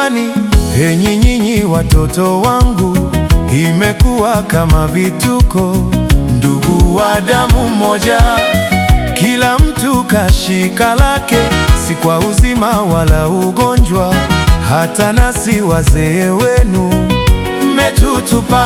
nyumbani, enyi nyinyi watoto wangu, imekuwa kama vituko, ndugu wa damu moja, kila mtu kashika lake, si kwa uzima wala ugonjwa, hata nasi wazee wenu mmetutupa.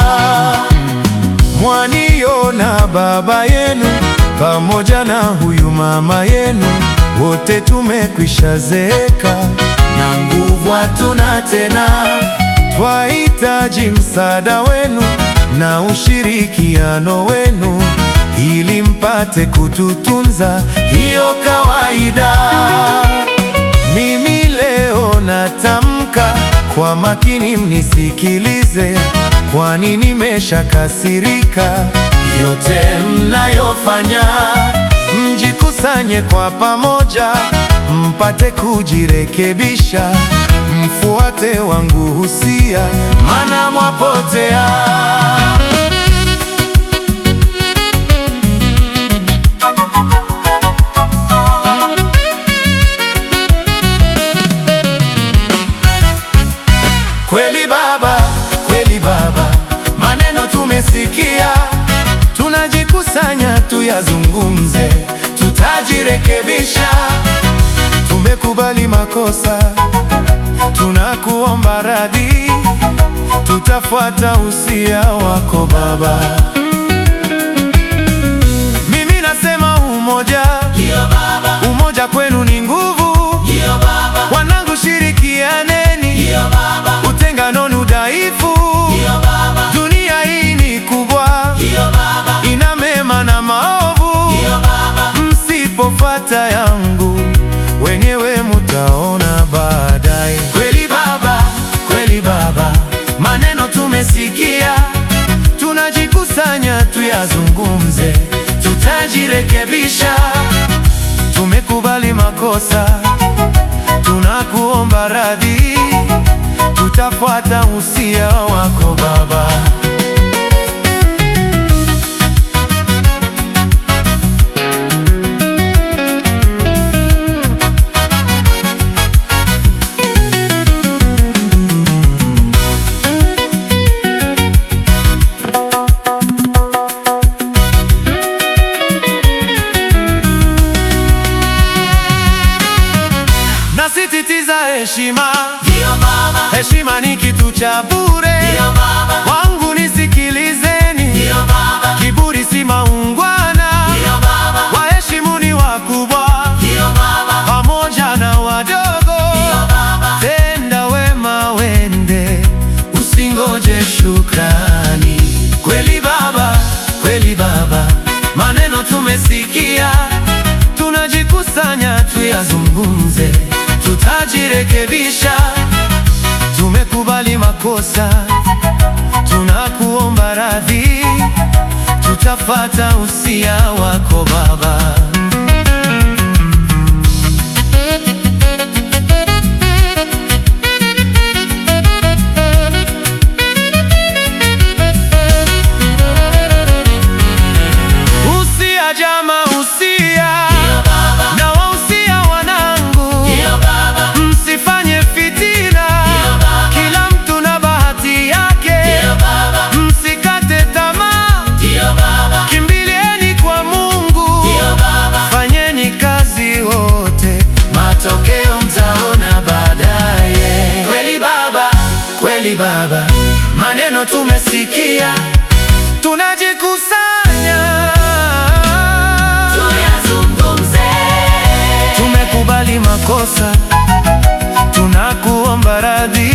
Mwaniona baba yenu pamoja na huyu mama yenu, wote tumekwisha zeeka na nguvu hatuna tena. Twahitaji msaada wenu na ushirikiano wenu ili mpate kututunza, hiyo kawaida. Mimi leo natamka kwa makini, mnisikilize, kwani nimeshakasirika. Yote mnayofanya, mjikusanye kwa pamoja, mpate kujirekebisha, mfuate wangu husia, maana mwapotea. Kweli baba, kweli baba, maneno tumesikia, tunajikusanya tuyazungumze, tutajirekebisha. Tumekubali makosa, tunakuomba radhi, tutafuata usia wako baba. Mimi nasema umoja, umoja kwenu ni nguvu. Wanangu, shirikianeni, utengano ni udhaifu. Dunia hii ni kubwa, ina mema na maovu. Msipofata yangu, wenyewe mutaona baadaye. Kweli baba, kweli baba, maneno tumesikia, tunajikusanya tuyazungumze, tutajirekebisha. Tumekubali makosa, tunakuomba radhi, tutafuata usia wako baba. Nasisitiza heshima, heshima ni kitu cha bure. Wangu nisikilizeni, kiburi si maungwana. Waheshimuni wakubwa pamoja na wadogo. Tenda wema wende, usingoje shukrani. Kweli baba, kweli baba, maneno tumesikia, tunajikusanya tuyazungumze, tutajirekebisha. Tumekubali makosa, tunakuomba radhi, tutafata usia wako baba. Usia jama, usia na wausia wanangu, msifanye fitina, kila mtu na bahati yake, msikate tamaa, kimbilieni kwa Mungu, fanyeni kazi wote, matokeo mtaona baadaye. Kweli baba, kweli baba, maneno tumesikia, tunajikusanya tumekubali makosa, tunakuomba radhi,